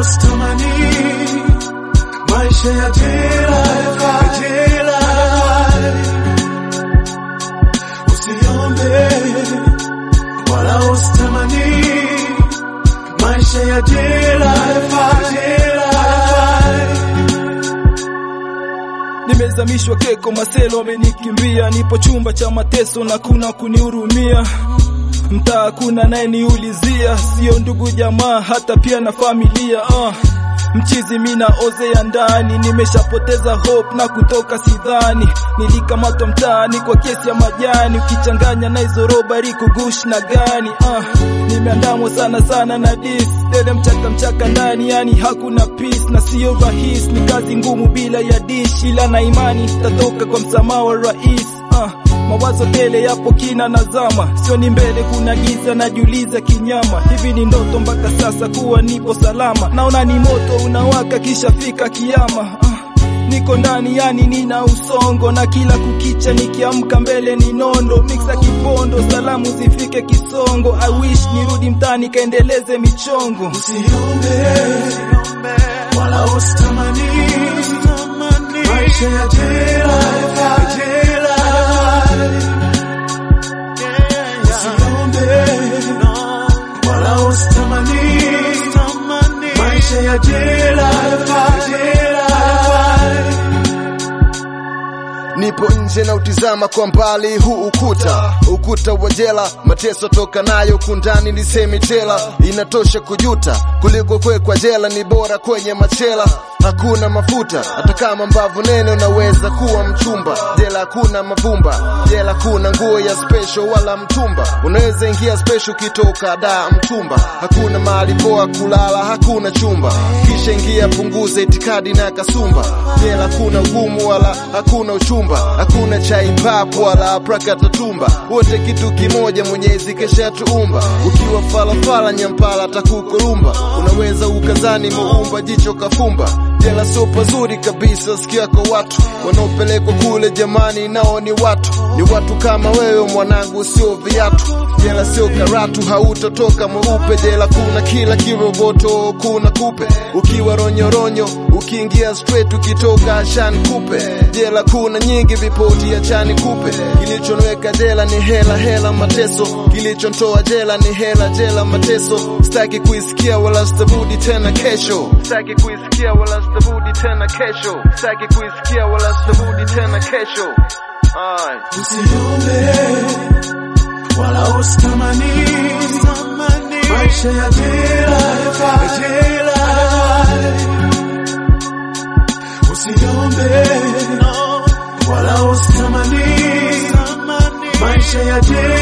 usitamani maisha ya jela, jela. Usiombe wala usitamani maisha ya jela, jela. Nimezamishwa keko, maselo wamenikimbia, nipo chumba cha mateso na kuna kunihurumia mtaa kuna naye niulizia, sio ndugu jamaa, hata pia na familia uh. Mchizi mina ozea ndani, nimeshapoteza hope na kutoka sidhani. Nilikamatwa mtaani kwa kesi ya majani, ukichanganya na hizo robari kugush na gani uh. Nimeandamwa sana sana na dis dele mchaka mchaka ndani, yani hakuna peace na sio rahisi, ni kazi ngumu bila ya dish, ila na imani tatoka kwa msamaha wa rais uh. Mawazo tele yapo kina nazama, sio ni mbele kuna giza, najiuliza kinyama, hivi ni ndoto mpaka sasa kuwa nipo salama? Naona ni moto unawaka kisha fika kiama. Ah, niko ndani yani nina usongo, na kila kukicha nikiamka mbele ni nondo, mixa kipondo, salamu zifike Kisongo. I wish nirudi mtaani kaendeleze michongo. Usiombe wala usitamani maisha ya jela, jela. Usiombe wala usitamani maisha ya jela, jela. Nipo nje na utizama kwa mbali huu ukuta, ukuta wa jela, mateso toka nayo kundani, nisemi tela, inatosha kujuta kuliko kwekwa jela, ni bora kwenye machela. Hakuna mafuta hata kama mbavu nene, unaweza kuwa mchumba. Jela hakuna mavumba, jela kuna nguo ya special wala mtumba. Unaweza ingia special ukitoka da mtumba. Hakuna mahali poa kulala, hakuna chumba, kisha ingia punguza itikadi na kasumba. Jela kuna ugumu wala hakuna uchumba, hakuna chai papo wala prakatatumba. Wote kitu kimoja, Mwenyezi kesha tuumba. Ukiwa falafala nyampala takukurumba, unaweza ukazani muumba jicho kafumba. Jela sio pazuri kabisa, sikia kwa watu wanaopelekwa kule, jamani, nao ni watu, ni watu kama wewe mwanangu, sio viatu. Jela sio karatu, hautotoka mweupe. Jela kuna kila kiroboto, kuna kupe, ukiwa ronyoronyo, ukiingia straight, ukitoka ashani kupe. Jela kuna nyingi, vipoti ya chani kupe. Kilichonweka jela ni hela, hela mateso. Kilichontoa jela ni hela, jela mateso. Sitaki kuisikia wala sitarudi tena kesho, sitaki kuisikia wala sitarudi tena kesho, sitaki kuisikia wala sitarudi tena kesho. Ay. Usiombe wala usitamani maisha ya jela, jela. Usiombe wala usitamani maisha ya jela.